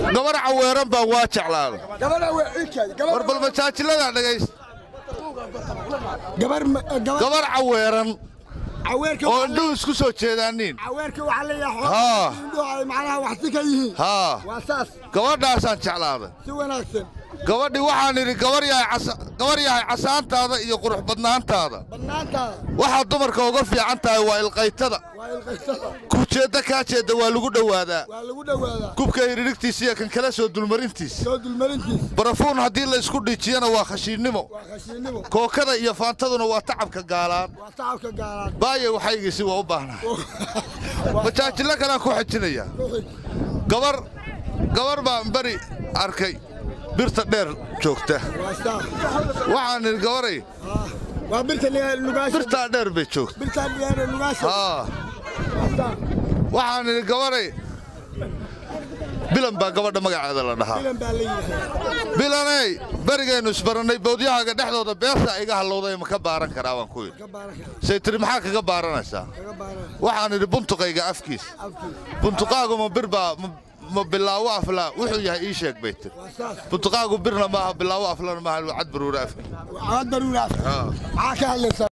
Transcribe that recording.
gabar caweeran baan waa jeclaaday gabadha waa ilkeeda war bal majaajilada dhegaysta gabar gabar gabar caweeran caweerka oo indhuhu isku soo jeedaaniin caweerka waxaa leeyahay Haa. xoolaha macnaha wax si ka yihiin haa waa saas gabadhaasaan jeclaaday si wanaagsan gabadhii waxaan idhi gabar yahay casa- gabar yahay casaantaada iyo qurux badnaantaada bannaantaada waxaad dumarka uga fiican tahay waa ilqaytada waa ilqaysada kujeedda kaa jeedda waa lagu dhowaadaa waa lagu dhowaadaa kubka hiririgtiisa iyo kan kale soo dulmarintiisa soo dulmarintiis barafuun haddii la isku dhijiyana waa khashiinnimo waa khashiinnimo kookada iyo faantaduna waa tacabka gaalaan waa tacabka gaalaan baaye waxaygiisi waa u baahnaa majaajillo kalaan ku xejinayaa gabar gabar baan beri arkay birta dheer joogta waa saas waxaan idhi gabaray waa birta lugaasha birtaa dheer bay joogta birta dhiyaana lugaasha haa waa saas waxaan idhi gabaray bilan baa gabadha magaceeda la dhahaa filan baa la yidhaahdaa bilaney berigaynu isbarannay bowdyahaaga dhexdooda beertaa iga hallowday ma ka baaran karaa baan ku yidhi ka baaraka say tiri maxaa kaga baaranaysaa kaga baaraka waxaan idhi buntuqayga afkiis afkiisa buntuqaagu ma bir baa ma- ma bilaawo aflaa wuxuu yahay ii sheeg bay tiri waa saas buntuqaagu birna maaha bilaawo aflana maaha cad baruura afki caad baruura maxaa ka hadlaysaa